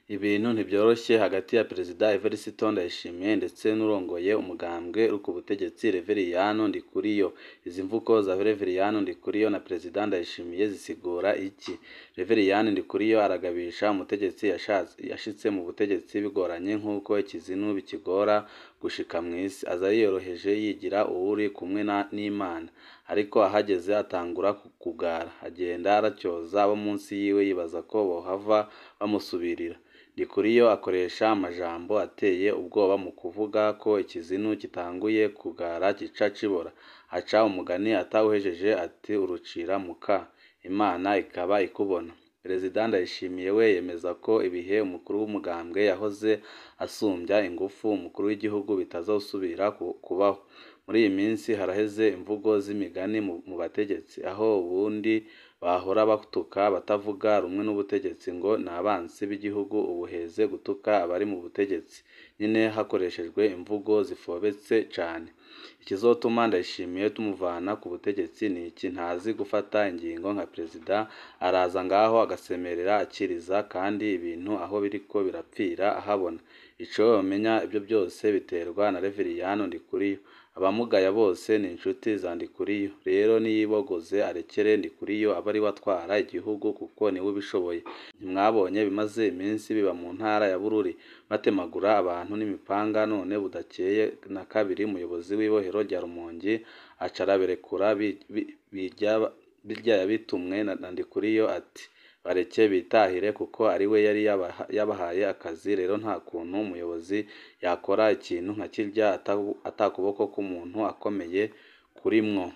Ibintu ntibyoroshye hagati ya Perezida Evariste Ndayishimiye ndetse n'urongoye umugambwe uri ku butegetsi Reveriyani Ndikuriyo. Izi mvugo za Reveriyani Ndikuriyo na Perezida Ndayishimiye zisigura iki? Reveriyani Ndikuriyo aragabisha umutegetsi yashitse mu butegetsi bigoranye nk'uko ikizinu bikigora gushika mw'isi. Aza yiyoroheje yigira uwuri kumwe n'Imana. Ariko ahageze atangura kugara. Agenda aratyoza abo munsi yiwe yibaza ko bohava bamusubirira. Ndikuriyo akoresha amajambo ateye ubwoba mu kuvuga ko ikizinu gitanguye kugara gica kibora. Aca umugani atawuhejeje ati urucira muka, Imana ikaba ikubona. Perezida Ndayishimiye we yemeza ko ibihe umukuru w'umugambwe yahoze asumbya ingufu umukuru w'igihugu bitazosubira kubaho. Muri iyi minsi haraheze imvugo z'imigani mu bategetsi, aho ubundi bahora batuka abatavuga rumwe n'ubutegetsi ngo ni abansi b'igihugu, ubu heze gutuka abari mu butegetsi nyene hakoreshejwe imvugo zifobetse cane. Ikizotuma Ndayishimiye tumuvana ku butegetsi ni iki? Ntazi gufata ingingo nka Perezida, araza ngaho agasemerera akiriza, kandi ibintu aho biriko birapfira ahabona. Ico womenya ivyo vyose biterwa na Reveriyani Ndikuriyo. Abamugaya bose ni inshuti za Ndikuriyo. Rero niyibogoze arekere Ndikuriyo abe ariwe atwara igihugu kuko niwe ubishoboye. Ntimwabonye ibimaze iminsi biba mu ntara ya Bururi batemagura abantu n'imipanga, none budakeye na kabiri umuyobozi w'ibohero rya Rumonge aca araberekura birya yabitumwe na Ndikuriyo ati bareke bitahire kuko ariwe yari yabahaye akazi. Rero nta kuntu umuyobozi yakora ikintu nka kirya ata kuboko k'umuntu akomeye kurimwo.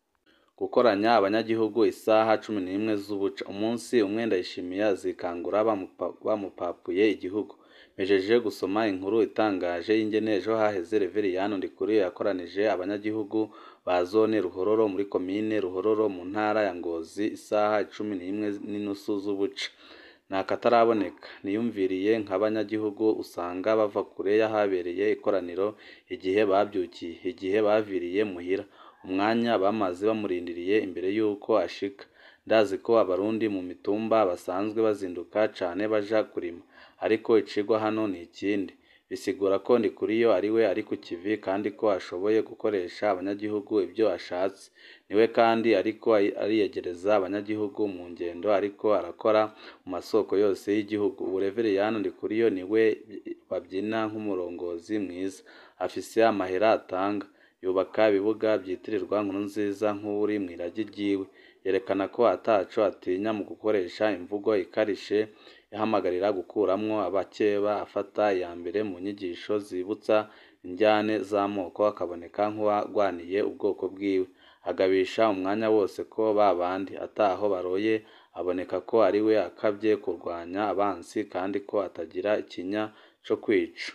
Gukoranya abanyagihugu isaha cumi n'imwe z'ubuca. Umunsi umwe Ndayishimiye azikangura bamupapuye igihugu. Mpejeje gusoma inkuru itangaje y'ingene ejo haheze Reveriyani Ndikuriyo yakoranije abanyagihugu ba zone Ruhororo muri komine Ruhororo mu ntara ya Ngozi isaha cumi n'imwe n'inusu z'ubuca. Ni akataraboneka. Niyumviriye nk'abanyagihugu usanga bava kure y'ahabereye ikoraniro igihe bavyukiye, igihe baviriye muhira, umwanya bamaze bamurindiriye imbere yuko ashika. Ndazi ko abarundi mu mitumba basanzwe bazinduka cane baja kurima. Ariko icigwa hano ni ikindi. Bisigura ko Ndikuriyo ariwe ari ku kivi kandi ko ashoboye gukoresha abanyagihugu ivyo ashatse. Niwe kandi ariko ariyegereza abanyagihugu mu ngendo ariko arakora mu masoko yose y'igihugu. Ubu Reveriyani Ndikuriyo niwe bavyina nk'umurongozi mwiza. Afise amahera atanga. Yubaka ibibuga vyitirirwa Nkurunziza nk'uwuri mw'iragi ryiwe. Yerekana ko ataco atinya mu gukoresha imvugo ikarishe, ihamagarira gukuramwo abakeba, afata iya mbere mu nyigisho zibutsa indyane z'amoko akaboneka nk'uwagwaniye ubwoko bwiwe. Agabisha umwanya wose ko babandi ataho baroye aboneka ko ariwe akavye kurwanya abansi kandi ko atagira ikinya co kwica.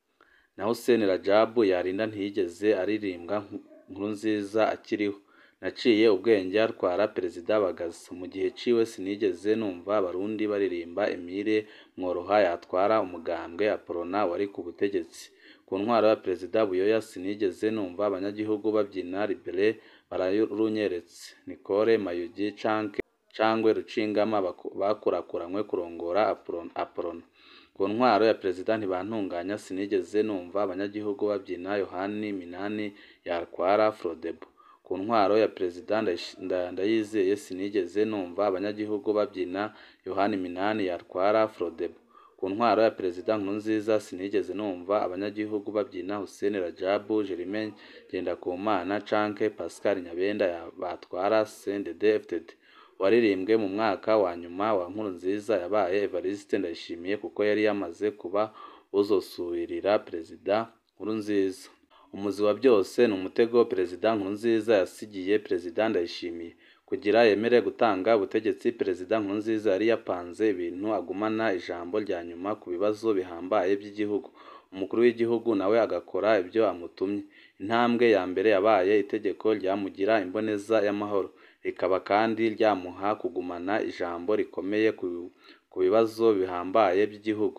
Na Hussein Rajab yarinda ntiyigeze aririmbwa Nkurunziza akiriho. Naciye ubwenge atwara Perezida Bagaza. Mu gihe ciwe sinigeze numva abarundi baririmba Emile Mworoha yatwara umugambwe Aprona wari ku butegetsi. Ku ntwaro ya Perezida Buyoya sinigeze numva abanyagihugu bavyina Libere bararunyeretse, Nicole Mayugi cangwe Rucingama bakurakuranwe kurongora Aprona. Ku ntwaro ya Perezida Ntibantunganya sinigeze numva abanyagihugu bavyina Yohani Minani yatwara Frodebu. Ku ntwaro ya Perezida Ndayizeye sinigeze numva abanyagihugu bavyina Yohani Minani yatwara Frodebu. Ku ntwaro ya Perezida Nkurunziza sinigeze numva abanyagihugu bavyina Hussein Rajab, Germain Ngendakumana canke Pascal Nyabenda batwara CNDD-FDD. Uwaririmbwe mu mwaka wa nyuma wa Nkurunziza yabaye Evariste Ndayishimiye kuko yari yamaze kuba uwuzosubirira Perezida Nkurunziza. Umuzi wa vyose ni umutego Perezida Nkurunziza yasigiye Perezida Ndayishimiye. Kugira yemere gutanga ubutegetsi, Perezida Nkurunziza yari yapanze ibintu agumana ijambo rya nyuma ku bibazo bihambaye vy'igihugu. Umukuru w'igihugu nawe agakora ivyo amutumye. Intambwe ya mbere yabaye itegeko ryamugira imboneza y'amahoro, rikaba kandi ryamuha kugumana ijambo rikomeye ku bibazo bihambaye vy'igihugu.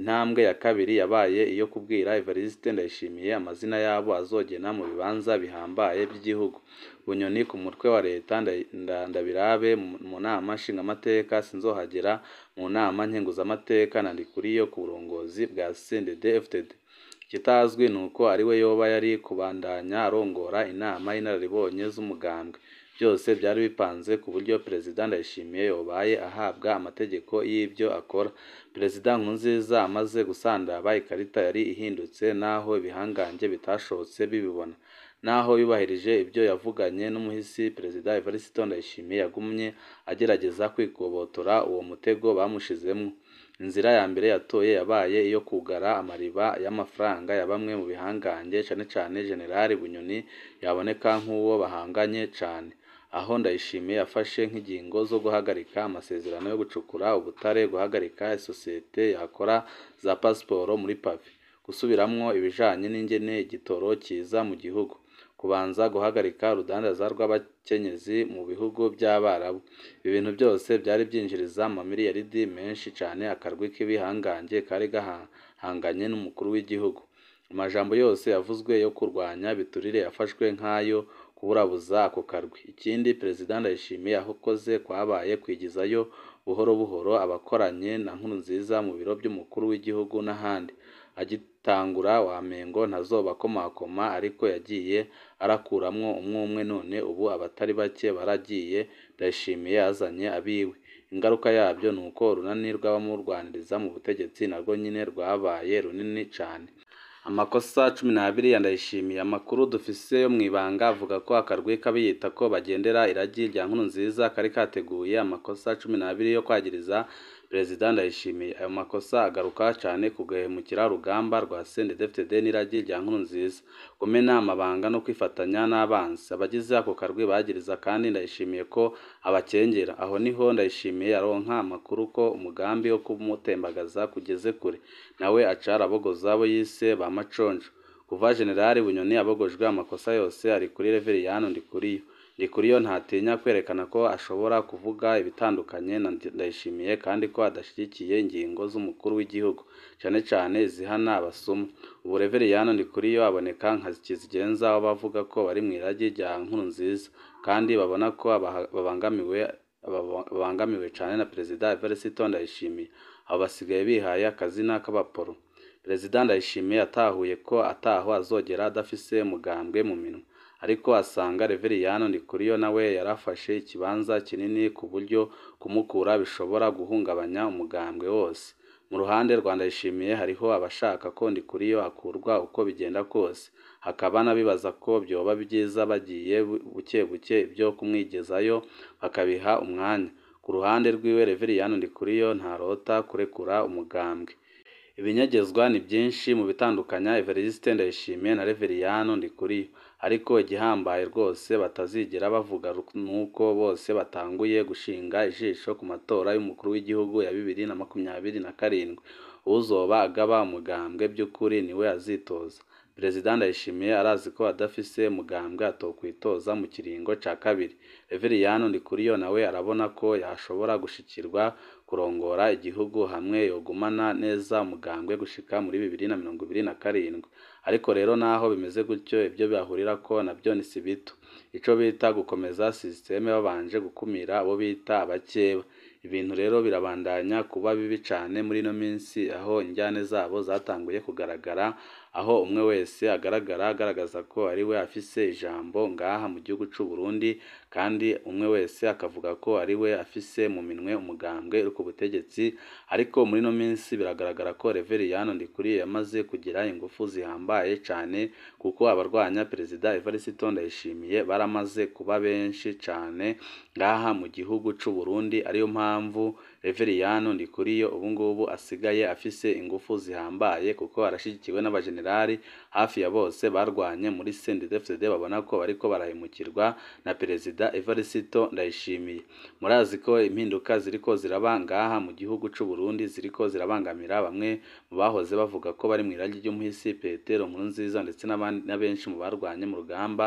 intambwe ya kabiri yabaye iyo kubwira Evariste Ndayishimiye amazina y'abo azogena mu bibanza bihambaye by'igihugu Bunyoni ku mutwe wa leta Ndabirabe mu nama nshingamateka Sinzohagera mu nama nkenguzamateka na Ndikuriyo ku burongozi bwa CNDD-FDD ikitazwi ni uko ariwe yoba yari kubandanya arongora inama y'inararibonye z'umugambwe byose byari bipanze ku buryo Perezida Ndayishimiye yobaye ahabwa amategeko y'ibyo akora Perezida Nkurunziza amaze gusandaba ikarita yari ihindutse naho ibihangange bitashobotse bibibona naho yubahirije ibyo yavuganye n'umuhisi Perezida Evariste Ndayishimiye yagumye agerageza kwikobotora uwo mutego bamushizemo inzira ya mbere yatoye yabaye iyo kugara amariba y'amafaranga ya bamwe mu bihangange cane cane General Bunyoni yaboneka nk'uwo bahanganye cane aho Ndayishimiye yafashe nk'ingingo zo guhagarika amasezerano yo gucukura ubutare guhagarika isosiyete yakora za pasiporo muri pavi gusubiramwo ibijanye n'ingene igitoro kiza mu gihugu kubanza guhagarika urudandaza rw'abakenyezi mu bihugu by'Abarabu ibi bintu byose byari byinjiriza amamiliyaridi menshi cane akarwi k'ibihangange kari gahanganye n'umukuru w'igihugu amajambo yose yavuzwe yo kurwanya biturire yafashwe nk'ayo kuburabuza ako karwi ikindi Perezida Ndayishimiye yakoze kwabaye kwigizayo buhoro buhoro abakoranye na Nkurunziza mu biro by'umukuru w'igihugu n'ahandi agitangura wamengo ntazobakomakoma ariko yagiye arakuramwo umwe umwe none ubu abatari bake baragiye Ndayishimiye yazanye abiwe ingaruka yabyo ni uko urunani rw'abamurwaniriza mu butegetsi narwo nyine rwabaye runini cane amakosa cumi n'abiri ya Ndayishimiye amakuru dufise yo mw'ibanga avuga ko akarwi k'abiyita ko bagendera iragi rya Nkurunziza kari kateguye amakosa cumi n'abiri yo kwagiriza Perezida Ndayishimiye ayo makosa agaruka cane ku guhemukira urugamba rwa CNDD-FDD n'iragi rya Nkurunziza kumena amabanga no kwifatanya n'abansi abagize ako karwi bagiriza kandi Ndayishimiye ko abakengera aho niho Ndayishimiye aronka amakuru ko umugambi wo kumutembagaza kugeze kure nawe aca arabogoza abo yise ba maconjo kuva General Bunyoni abogojwe amakosa yose ari kuri Reveriyani Ndikuriyo Ndikuriyo ntatinya kwerekana ko ashobora kuvuga ibitandukanye na Ndayishimiye kandi ko adashyigikiye ingingo z'umukuru w'igihugu cane cane zihana abasuma ubu Reveriyani Ndikuriyo aboneka nka kizigenza w'abavuga ko bari mw'iragi rya Nkurunziza kandi babona ko babangamiwe babangamiwe cane na Perezida Evariste Ndayishimiye abo basigaye bihaye akazina k'abaporo Perezida Ndayishimiye yatahuye ko ataho azogera adafise umugambwe mu minwe ariko asanga Reveriyani Ndikuriyo nawe yarafashe ikibanza kinini ku buryo kumukura bishobora guhungabanya umugambwe wose mu ruhande rwa Ndayishimiye hariho abashaka ko Ndikuriyo akurwa uko bigenda kose hakaba n'abibaza ko vyoba vyiza bagiye buke buke ibyo kumwigezayo bakabiha umwanya ku ruhande rwiwe Reveriyani Ndikuriyo ntarota kurekura umugambwe ibinyagezwa ni byinshi mu bitandukanya Evariste Ndayishimiye na Reveriyani Ndikuriyo ariko igihambaye rwose batazigera bavuga nuko bose batanguye gushinga ijisho ku matora y'umukuru w'igihugu ya bibiri na makumyabiri na karindwi uzoba agaba umugambwe by'ukuri niwe azitoza Perezida Ndayishimiye arazi ko adafise umugambwe atokwitoza mu kiringo ca kabiri Reveriyani Ndikuriyo nawe arabona ko yashobora gushikirwa kurongora igihugu hamwe yogumana neza umugambwe gushika muri bibiri na mirongo ibiri na karindwi ariko rero naho bimeze gutyo ibyo bahurirako navyo ni si bito ico bita gukomeza sisiteme babanje gukumira abo bita abakeba ibintu rero birabandanya kuba bibi cane muri ino minsi aho injyane zabo zatanguye kugaragara aho umwe wese agaragara agaragaza ko ari we afise ijambo ngaha mu gihugu c'u Burundi kandi umwe wese akavuga ko ari we afise mu minwe umugambwe uri ku butegetsi ariko muri ino minsi biragaragara ko Reveriyani Ndikuriyo yamaze kugira ingufu zihambaye cane kuko abarwanya Perezida Evariste Ndayishimiye baramaze kuba benshi cane ngaha mu gihugu c'u Burundi ariyo mpamvu Reveriyani Ndikuriyo ubu ngubu asigaye afise ingufu zihambaye kuko arashigikiwe n'abajenerali hafi ya bose barwanye muri CNDD-FDD babona ko bariko barahemukirwa na Perezida Evariste Ndayishimiye murazi ko impinduka ziriko ziraba ngaha mu gihugu c'u Burundi ziriko zirabangamira bamwe mu bahoze bavuga ko bari mw'iragi ry'umuhisi Petero Nkurunziza ndetse na benshi mu barwanye mu rugamba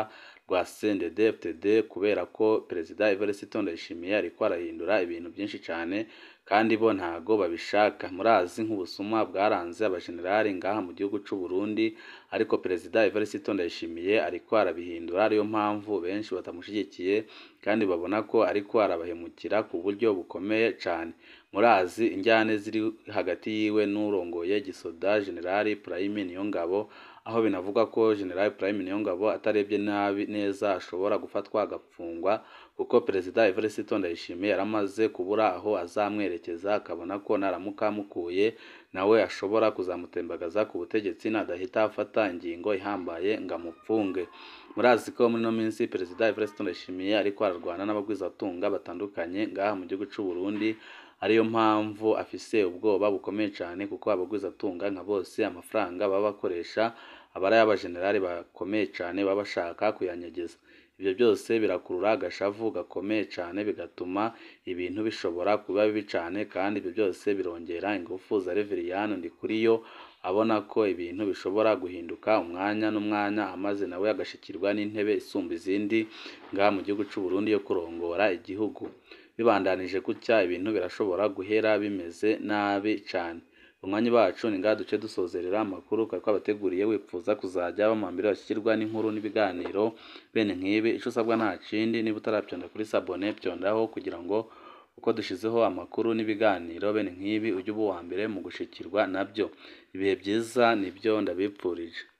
rwa CNDD-FDD kubera ko Perezida Evariste Ndayishimiye ariko arahindura ibintu byinshi cyane kandi bo ntago babishaka murazi nk'ubusuma bwaranze abajenerali ngaha mu gihugu cy'u Burundi ariko Perezida Evariste Ndayishimiye ariko arabihindura ariyo mpamvu benshi batamushyigikiye kandi babona ko ariko arabahemukira ku buryo bukomeye cyane murazi injyane ziri hagati yiwe n'urongoye gisoda General Prime Niyongabo aho binavugwa ko General Prime Niyongabo atarebye nabi neza ashobora gufatwa agafungwa kuko Perezida Evariste Ndayishimiye yaramaze kubura aho azamwerekeza akabona ko naramuka amukuye nawe ashobora kuzamutembagaza ku butegetsi nadahita afata ingingo ihambaye ngo amupfunge murazi ko muri ino minsi Perezida Evariste Ndayishimiye ariko ararwana n'abagwizatunga batandukanye ngaha mu gihugu cy'u Burundi ariyo mpamvu afise ubwoba bukomeye cyane kuko abagwizatunga nka bose amafaranga baba bakoresha aba ari ay'abajenerali bakomeye cyane baba bashaka kuyanyegeza ibyo byose birakurura agashavu gakomeye cyane bigatuma ibintu bishobora kuba bibi cyane kandi ibyo byose birongera ingufu za Reveriyani Ndikuriyo abona ko ibintu bishobora guhinduka umwanya n'umwanya amaze nawe agashikirwa n'intebe isumba izindi ngaha mu gihugu cy'u Burundi yo kurongora igihugu bibandanije gutya ibintu birashobora guhera bimeze nabi cyane umwanya bacu ni ngaha duce dusozerera amakuru kuko abateguriye wifuza kuzajya bamambira bashyikirwa n'inkuru n'ibiganiro bene nk'ibi icyo usabwa nta kindi niba utarabyonda kuri sabone byondaho kugira ngo uko dushyizeho amakuru n'ibiganiro bene nk'ibi ujye uba uwa mbere mu gushikirwa nabyo ibihe byiza nibyo ndabipfurije